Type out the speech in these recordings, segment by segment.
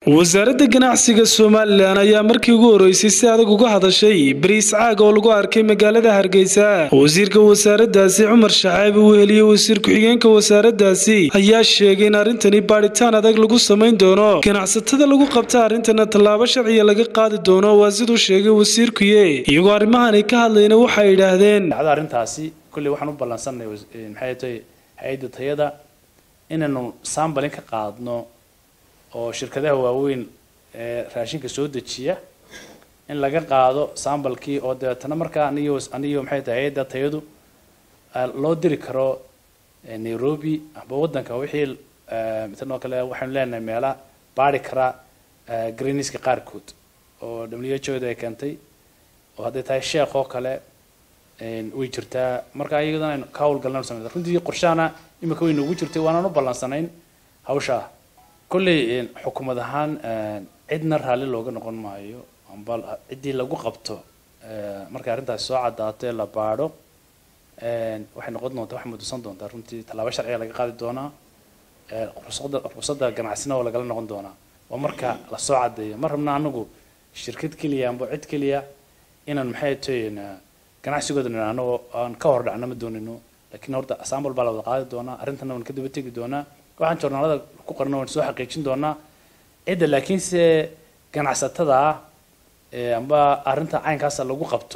wasaaradda ganacsiga somalilan ayaa markii ugu horeysay si adag uga hadashay bariis caag oo lagu arkay magaalada hargeysa wasiirka wasaaraddaasi cumar shaxaabi uu heliyey wasiir ku-xigeenka wasaaraddaasi ayaa sheegay in arrintani baadhitaan adag lagu samayn doono ganacsatada lagu qabta arrintana tallaabo sharciya laga qaadi doono waa siduu sheegay wasiirkuye iyagoo arrimahani ka hadlayna waxay yidhaahdeen dhacdo arrintaasi kolley waxaan u ballansanay maxay tahay hay-adda tayada inaynu sambalin ka qaadno oo shirkadaha waaweyn ee raashinka soo dejiya in laga qaado sambalkii oo dabeetana markaa aniyo aniyo maxay tahay hay-adda tayadu loo diri karo nairobi amba waddanka wixii mitan oo kale waxaynu leenahay meela baari kara greeniska qaarkood oo w h o da ay keentay oo hadday tahay sheekh oo kale way jirtaa marka iyadana aynu ka hawlgalnaynu sameyna runtii qorshahana imika way noogu jirtay waanaan u ballansanayn hawshaa kolley xukuumad ahaan cidna raalli looga noqon maayo amba ciddii lagu qabto markay arrintaasi soo caddaato ee la baadho waxay noqon doontaa waxay mudusan doontaa runtii tallaabo sharciga laga qaadi doonaa ruqsadda ruqsadda ganacsina oo lagala noqon doonaa waa marka la soo caddeeyo ma rabna anagu shirkad keliya amba cid keliya inaan maxay tahayn ganacsigooda nidhaahno aan ka hor dhacno ma doonino laakiin horta sambal baa la wada qaadi doonaa arrintana waan ka daba tegi doonaa waxaan joornaalada ku qorna waan soo xaqiijin doonaa cidda laakiinse ganacsatada ah amba arrinta caynkaasa lagu qabto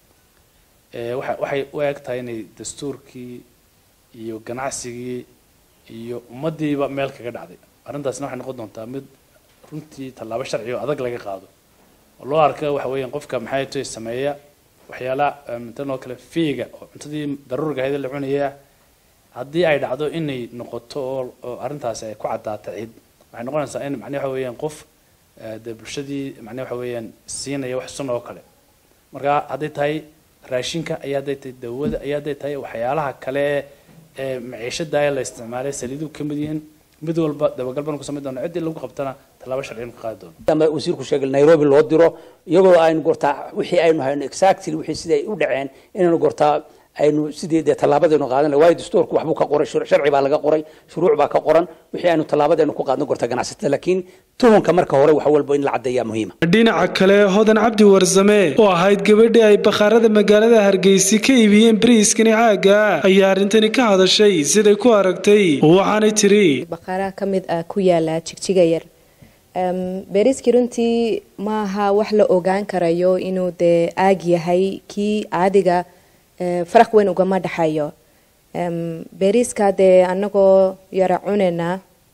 waxa waxay u eg tahay inay dastuurkii iyo ganacsigii iyo ummadiiba meel kaga dhacday arrintaasna waxay noqon doontaa mid runtii tallaabo sharci oo adag laga qaado oo loo arka waxa weeyaan qofka maxay tahay sameeya waxyaalaha mintan oo kale fiiga oo cuntadii daruuriga ahayd la cunaya haddii ay dhacdo inay noqoto oo arrintaasi ay ku caddaato cid waxay noqonaysaa in macnaha waxa weeyaan qof dee bulshadii macnaha waxa weeyaan siinaya wax sun oo kale marka hadday tahay raashinka ayaa hadday tahay dawada ayaa hadday tahay waxyaalaha kale ee maciishada la isticmaalay saliidu ka mid yihiin mid walba dabagal baan ku samayn doona ciddii lagu qabtana tallaabo sharciyan ka qaadi doono ama wasiirku sheegay nairobi loo diro iyagoo aynu gortaa wixii aynu hayno exactly wixii siday u dhaceen inaynu gortaa aynu sidii dee tallaabadaynu qaadan waayo dastuurku waxbuu ka qoray sharci baa laga qoray shuruuc baa ka qoran wixii aynu tallaabadaynu ku qaadno gorta ganacsatada laakiin tuhunka marka hore wax walba in la caddeeyaa muhiima dhinaca kale hodan cabdi warsame oo ahayd gabadhii ay bakhaarada magaalada hargeysi ka iibiyeen bariiskani caaga ayaa arrintani ka hadashay siday ku aragtay waxaanay tiri bakhaaraha ka mid ah ku yaala jigjiga yar beriiskii runtii maaha wax la ogaan karayo inuu dee aag yahay kii caadiga faraq weyn ugama dhexayo beriiska dee anagoo yara cunayna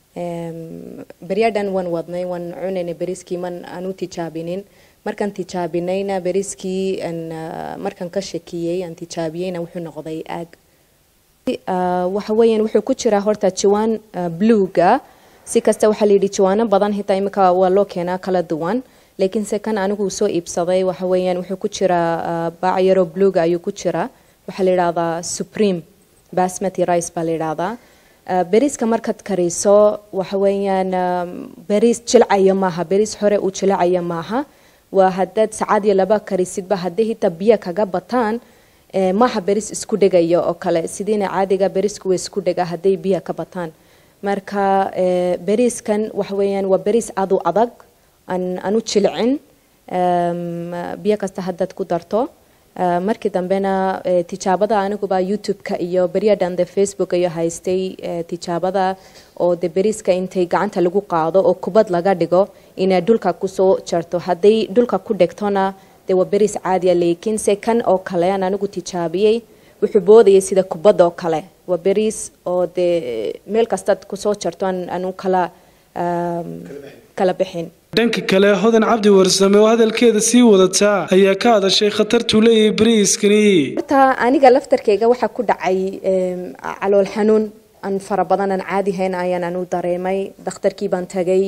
beryadhan waan wadnay waan cunayna beriiskii man aan u tijaabinin markaan tijaabinayna beriiskii markaan ka shakiyey aan tijaabiyeyna wuxuu noqday aag waxa weeyaan wuxuu ku jiraa horta jiwaan bluega si kasta waxaa la yidhi jiwaano badan xitaa imika waa loo keenaa kala duwan laakiinse kan anigu soo iibsaday waxa weeyaan wuxuu ku jiraa baac yaroo bluega ayuu ku jiraa waxaa la yidhahdaa supreme basmati rice baa la yidhahdaa beriiska markaad kariso waxa weeyaan beriis jilcaya maaha beriis hore uu jilcaya maaha waa haddaad sacaad iyo laba karisidba haddii hitaa biyo kaga bataan maaha beriis isku dhegaya oo kale sidiina caadiga beriisku way isku dhega hadday biyo ka bataan marka beriiskan waxa weeyaan waa beriis adu adag aan u jilcin biyo kasta haddaad ku darto markii dambena tijaabada aniguba youtube-ka iyo beryadhan de facebook iyo haystay tijaabada oo de beriiska intay gacanta lagu qaado oo kubad laga dhigo inay dhulka kusoo jarto hadday dhulka ku dhegtona de waa beriis caadiya laakiinse kan oo kale aan anigu tijaabiyey wuxuu boodayay sida kubad oo kale waa beriis oo dee meel kastaad kusoo jarto aanu kala kala bixin dhanka kale hodan cabdi warsame oo hadalkeeda sii wadataa ayaa ka hadashay khatartuu leeyahay bariiskani horta aniga laftarkeyga waxaa ku dhacay calool xanuun aan fara badan aan caadi hayn ayaan anu dareemay dhakhtarkii baan tagay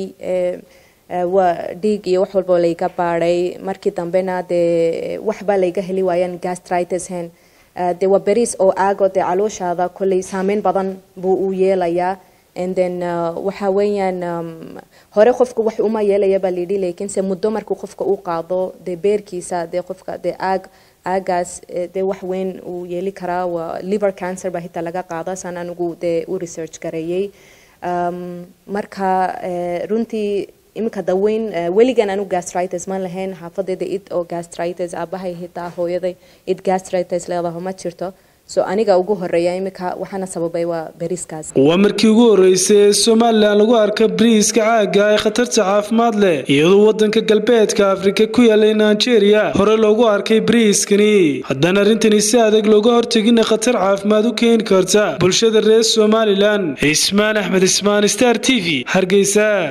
waa dhiig iyo wax walba layga baadhay markii dambena dee waxba layga heli waayaan gastritis hen dee waa beriis oo aago dee calooshaada kolley saameyn badan buu u yeelayaa and then waxa weeyaan hore qofka wax uma yeelaya baa layidhi laakiinse muddo markuu qofka u qaado dee beerkiisa dee qofka dee aag aagaas dee wax weyn uu yeeli karaa waa liver cancer baa hitaa laga qaada saan anigu dee u research gareeyey marka runtii iminka daweyn weligan anu gastritis ma lahayn xaafadayda id oo gastritis aabahay hitaa hooyaday id gastritis leedaho ma jirto so aniga ugu horeeya iminka waxaana sababay waa beriiskaas waa markii ugu horreysay ee somalilan lagu arka bariiska caaga ee khatarta caafimaad leh iyadoo waddanka galbeedka afrika ku yaalay nigeria hore loogu arkay bariiskani haddana arrintani si adag looga hortegina khatar caafimaad u keeni karta bulshada reer somalilan cismaan axmed ismaan star t v hargeysa